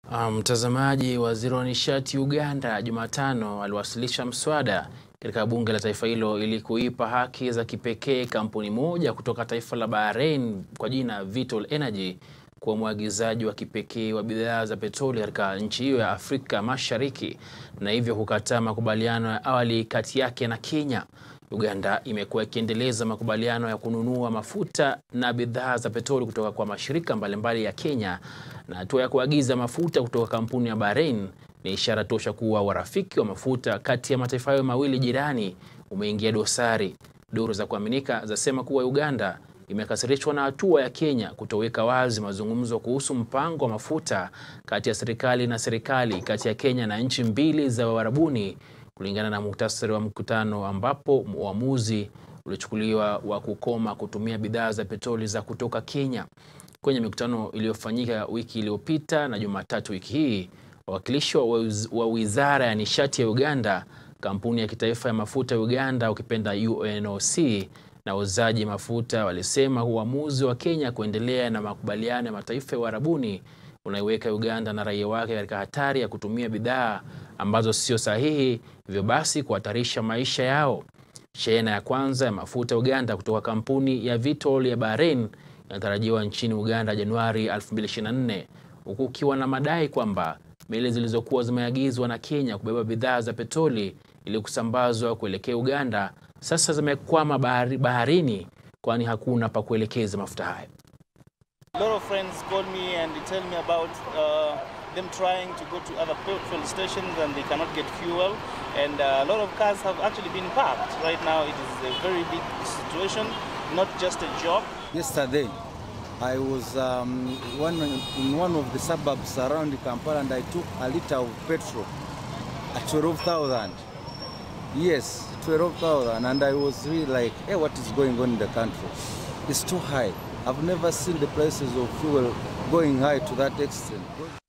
Mtazamaji, um, waziri wa nishati Uganda Jumatano aliwasilisha mswada katika bunge la taifa hilo ili kuipa haki za kipekee kampuni moja kutoka taifa la Bahrain kwa jina Vitol Energy kuwa mwagizaji wa kipekee wa bidhaa za petroli katika nchi hiyo ya Afrika Mashariki na hivyo kukataa makubaliano ya awali kati yake na Kenya. Uganda imekuwa ikiendeleza makubaliano ya kununua mafuta na bidhaa za petroli kutoka kwa mashirika mbalimbali ya Kenya, na hatua ya kuagiza mafuta kutoka kampuni ya Bahrain ni ishara tosha kuwa urafiki wa mafuta kati ya mataifa hayo mawili jirani umeingia dosari. Duru za kuaminika zasema kuwa Uganda imekasirishwa na hatua ya Kenya kutoweka wazi mazungumzo kuhusu mpango wa mafuta kati ya serikali na serikali kati ya Kenya na nchi mbili za Uarabuni kulingana na muhtasari wa mkutano ambapo uamuzi ulichukuliwa wa kukoma kutumia bidhaa za petroli za kutoka Kenya. Kwenye mikutano iliyofanyika wiki iliyopita na Jumatatu wiki hii, wawakilishi wa Wizara ya Nishati ya Uganda, kampuni ya kitaifa ya mafuta ya Uganda ukipenda UNOC na wauzaji mafuta walisema uamuzi wa Kenya kuendelea na makubaliano ya mataifa ya Uarabuni unaiweka Uganda na raia wake katika hatari ya kutumia bidhaa ambazo sio sahihi, hivyo basi kuhatarisha maisha yao. Shehena ya kwanza ya mafuta ya Uganda kutoka kampuni ya Vitol ya Bahrain inatarajiwa nchini Uganda Januari 2024 huku ukiwa na madai kwamba meli zilizokuwa zimeagizwa na Kenya kubeba bidhaa za petroli ili kusambazwa kuelekea Uganda sasa zimekwama bahari, baharini kwani hakuna pa kuelekeza mafuta hayo. A lot of friends call me and they tell me about uh, them trying to go to other petrol stations and they cannot get fuel and uh, a lot of cars have actually been parked. Right now it is a very big situation, not just a job. Yesterday I was um, one, in one of the suburbs around Kampala and I took a liter of petrol at 12,000. Yes, 12,000 and I was really like, hey, what is going on in the country? It's too high. I've never seen the prices of fuel going high to that extent.